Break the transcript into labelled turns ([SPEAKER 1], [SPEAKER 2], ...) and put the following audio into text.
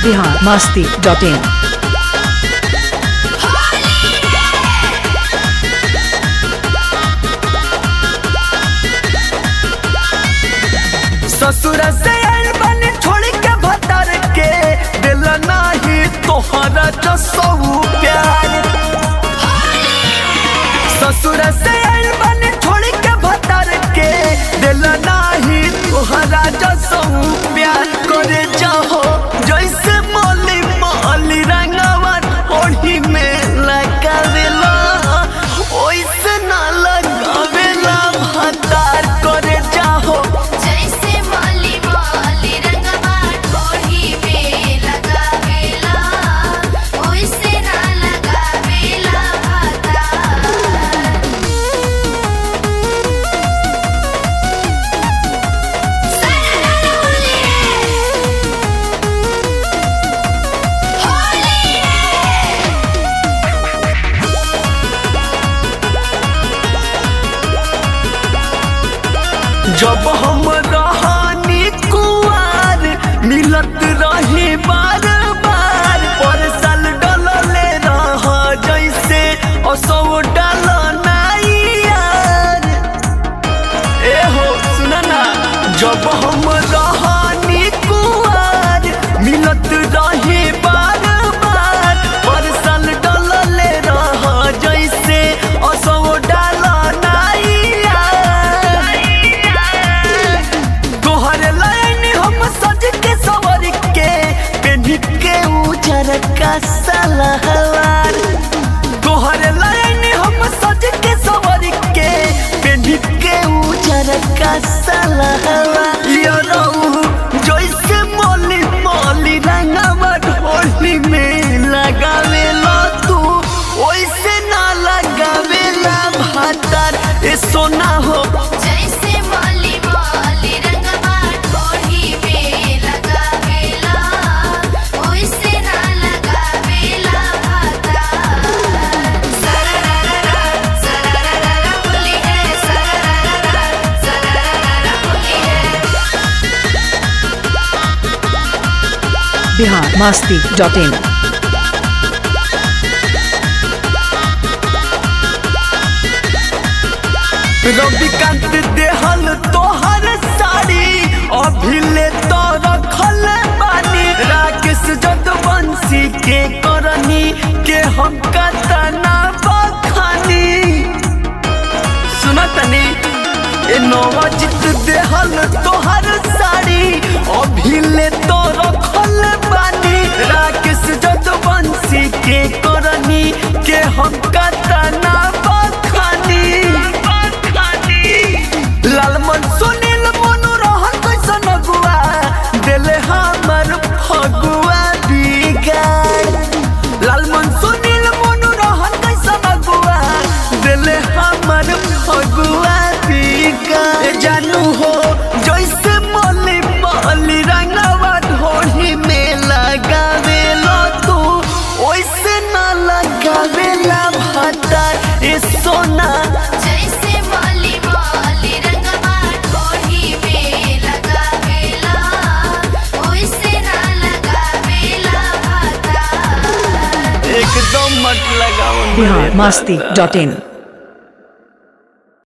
[SPEAKER 1] Bihar Masti dot इन
[SPEAKER 2] ससुर से आइल बानी छोड़ के भतर के दिल नाही तोहरा जसो प्यार ससुर से आइल बानी छोड़ के भतर के दिल नाही तोहरा जसो प्यार करे जाहो जैसे मौली मौली रंगवा ओढ़ी में लगावेला ओइसे ना लगावेला भतार करे जाहो
[SPEAKER 3] जैसे माली माली रंगवा ढोढ़ी में लगावेला ओइसे ना लगावेला भाता
[SPEAKER 2] जब हम रहानी कुआर मिलत रही बार बार पर साल डलले रह जैसे असो डल नाई यार ए हो सुना ना जब हम रहानी कुआर मिलत रही बार बार पर साल डलले रह जैसे असो डल नाई यार तोहर लाइन हम सज के सवर के पेन्ही के उजर का सलहवार तोहर लाइन हम सज के सवर के पेन्ही के उजर का सलहवार यो रहू जैसे मोली मोली रंगवा ढोली में लगावेला तू ओइसे ना लगावेला भातार ए सोना हो
[SPEAKER 3] जैसे माली माली रंगवा ढोढ़ी में लगावेला ओइसे ना लगावेला भाता सरररररा सरररररा बोली है सरररररा सरररररा बोली है
[SPEAKER 1] बिहार मस्ती डॉट इन
[SPEAKER 2] रविकांत देहल तोहर साड़ी अभिले तो रखल बानी राकेश जदवंशी के करनी के हम कतना बखानी सुनतनी ए नवजित देहल तोहर साड़ी अभिले तो रखल बानी राकेश जदवंशी के करनी के हम कतना बखानी लालमन सुनील मनु रहन कैसन अगुआ दिले हमर फगुआ बिगाड़ लालमन सुनील मनु रहन कैसन अगुआ दिले हमर फगुआ बिगाड़ ए जानू हो जैसे मली मली रंगवा ढोली में लगावेलो तू ओइसे ना लगावेला भातार ए सोना
[SPEAKER 3] जैसे माली माली रंगवा ढोढ़ी में लगावेला ओइसे ना लगावेला भाता
[SPEAKER 2] एकदम मत लगाओ
[SPEAKER 1] बिहार
[SPEAKER 2] मेरे
[SPEAKER 1] मस्ती
[SPEAKER 2] दादा।
[SPEAKER 1] Dot in